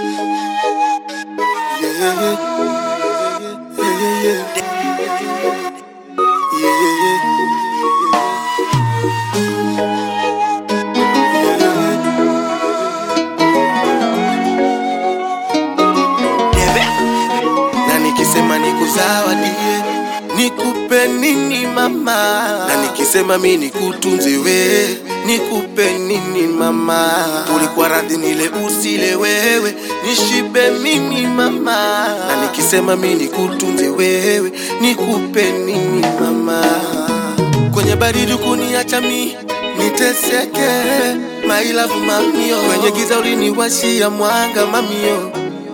Yeah, yeah, yeah, yeah, yeah, yeah. na nikisema nikuzawadie nikupe nini mama na nikisema mi nikutunze we nikupe nini mama ulikuwa radhi nile usile wewe nishibe mimi mama na nikisema mi nikutunze wewe nikupe nini mama kwenye baridi kuniacha mi niteseke mailavu mamio kwenye giza uliniwashia mwanga mamio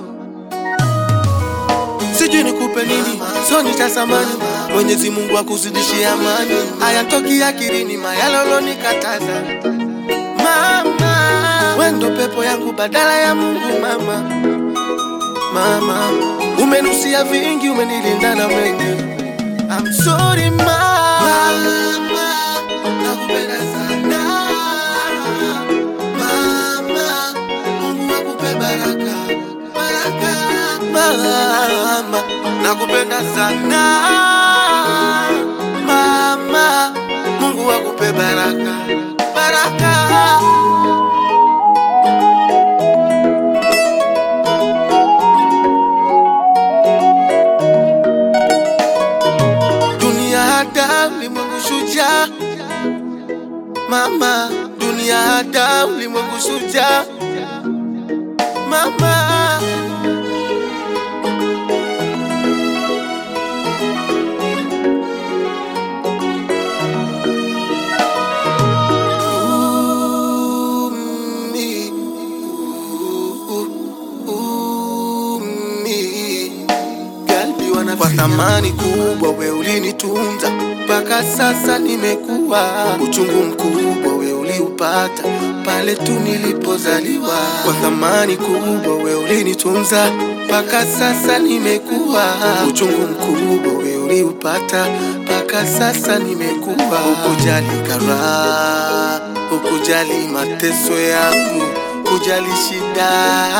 sijui nikupe nini, so nitasamani. Mwenyezi Mungu akuzidishie amani, hayatoki akilini mayalolo nikataza. Mama, we ndo pepo yangu badala ya Mungu. Mama, mama, umenusia vingi, umenilinda na mengi. I'm sorry mama, nakupenda sana mama, Mungu akupe baraka baraka mama, nakupenda sana mama, Mungu akupe baraka baraka. Dunia hada ulimwengu shujaa, mama, dunia hada ulimwengu shujaa, mama. Umi, u- umi. Galbi wana kwa thamani kubwa, we ulinitunza mpaka sasa nimekuwa. Uchungu mkubwa we uliupata pale tu nilipozaliwa. Kwa thamani kubwa we ulinitunza mpaka sasa nimekuwa. Uchungu mkubwa we uliupata mpaka sasa nimekuwa. Ukujali karaha, ukujali mateso yangu, kujali shida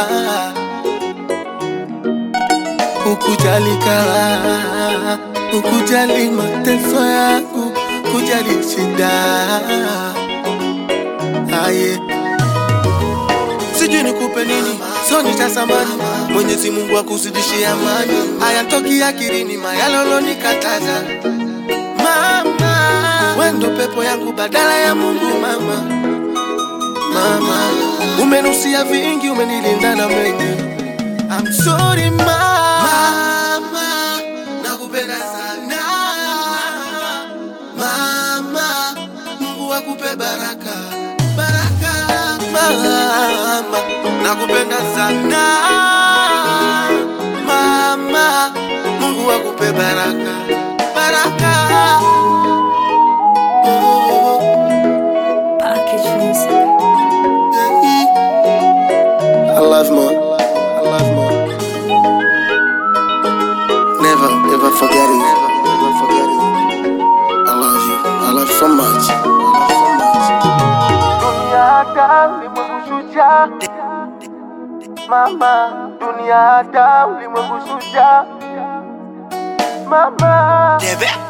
ukujali karaha, ukujali mateso yangu, kujali shida aye sijui nikupe nini, so nitasamani. Mwenyezi Mungu akuzidishie amani, hayatoki akilini mayalolo nikataza. Mama, we ndo pepo yangu badala ya Mungu. Mama, mama, umenusia vingi, umenilinda na mengi. I'm sorry mama, nakupenda sana mama, Mungu akupe baraka baraka mama, nakupenda sana mama, Mungu akupe baraka baraka. Oh, Package music. yeah. I love mom. I love mom. Never, ever forget it. Never, ever forget it. I love you. I love you so much. I love you so much. Dunia hada ulimwengu shujaa. Mama, dunia hada ulimwengu shujaa. Mama.